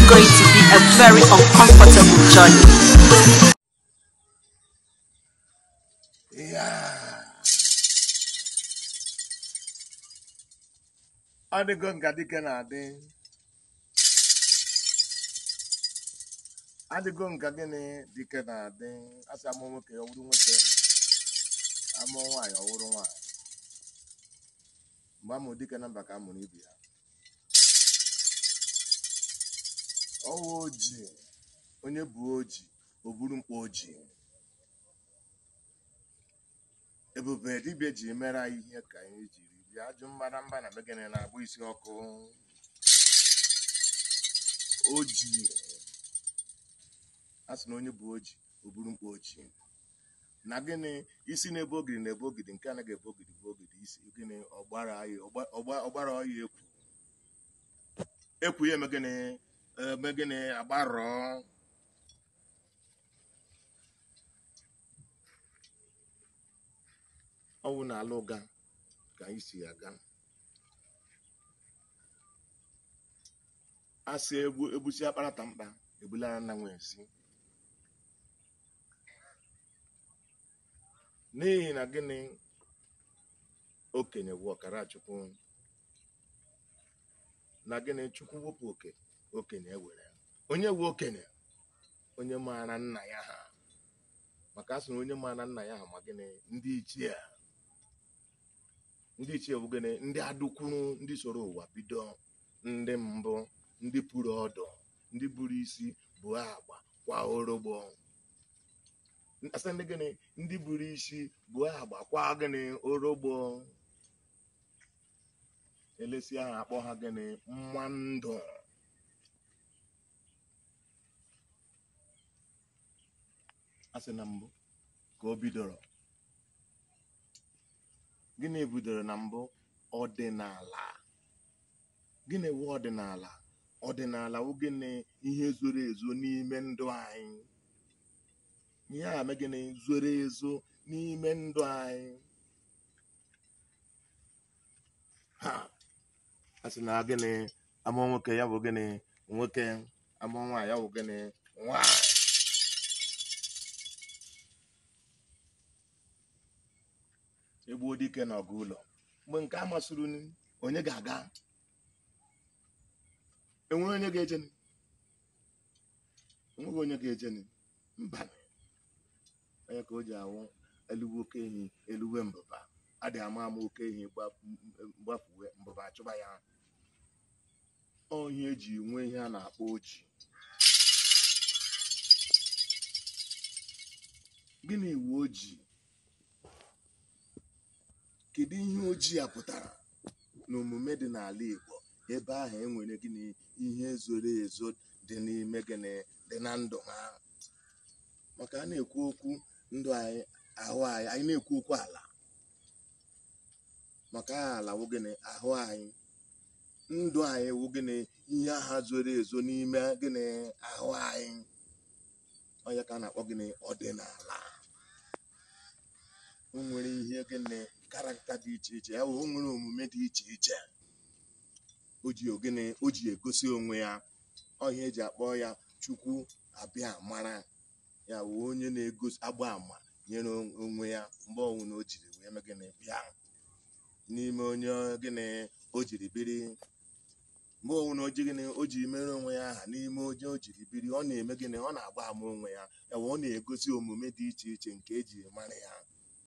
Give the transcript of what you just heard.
going to be a very uncomfortable journey. ọ dịgo nga dike na-adị adịgo nga gịnị dike na-adị asị amụ nwoke ọ wụrụ nwoke amụ nwaanyị ọ wụrụ nwaanyị mgbe amụrụ dike na mba ka amụrụ ibe ya ọwụ oji onye bụ oji o buru mkpa oji ebube dibịa ji mere anyị ihe ka anyị jiri bịa ajụ mbara mba na begene na-agbụ isi ọkụ oji a sị na onye bụ oji o buru mkpa oji na gịnị isi na-ebe ogidi na-ebe ogidi nke anaghị ebe ogidi bụ ogidi isi gịnị ọgbara anyị ọgbara ọya ekwu ekwu ya eme gịnị eme gịnị agbarọ ọwụ na ala ụga ka anyị si aga asị egbu egbusi akparata mkpa ebulara nna nwe esi n'ihi na gịnị okenye bụ ọkara chukwu na gịnị chukwu wepụ oke okenye ewere onye wu okenye onye maara nna ya ha maka asị na onye maara nna ya ha ma gịnị ndị ichie ndị ichie bụ gịnị ndị adụkwuru ndị soro ụwa bido ndị mbụ ndị pụrụ ọdụ ndị buru isi bụ agba kwa orogbo asị ndị gịnị ndị buru isi bụ agba kwa gịnị orogbo elesi ahụ akpọ ha gịnị mma ndụ asị na mbụ ka o bidoro gịnị bidoro na mbụ ọdịnala gịnị wụ ọdịnala ọdịnala wụ gịnị ihe zoro ezo n'ime ndụ anyị ihe a mee gịnị zoro ezo n'ime ndụ anyị ha a sị na gịnị amụ nwoke ya bụ gịnị nwoke amụ nwaanyị ya bụ gịnị nwaanyị egbuo dike n'ọgụ ụlọ mgbe nke a masịrị unu onye ga-aga enwere onye ga-ejeni enweghị onye ga-ejeni mba onye ka o ji awụ eluwe oke ehi eluwe mbụba adị ama ama oke ehi gbafuwe mbụba achụba ya onye eji nwe ihe a na-akpọ oji gịnị iwu ojii kedu ihe ojii a pụtara n'omume dị n'ala Igbo ebe ahụ enwere gịnị ihe zoro ezo dị n'ime gịnị dị na ndụ ha maka a na-ekwu okwu ndụ anyị ahụ anyị anyị na-ekwu okwu ala maka ala wụ gịnị ahụ anyị ndụ anyị wụ gịnị ihe aha zoro ezo n'ime gịnị ahụ anyị onye ka a na-akpọ gịnị ọdịnala o nwere ihe gịnị karakta dị iche iche ya bụ o nwere omume dị iche iche o ji ogene o ji egosi onwe ya ọhịa eji akpọ ya chukwu abịa mara ya bụ onye na-egosi agba ama nyere onwe ya mgbe ọnwụ na o jiri wee mee gịnị bịa n'ime onye gịnị o jiri biri mgbe ọnwụ na o ji gịnị o ji mere onwe ya aha n'ime onye o jiri biri ọ na-eme gịnị ọ na-agba ama onwe ya ya bụ ọ na-egosi omume dị iche iche nke eji mara ya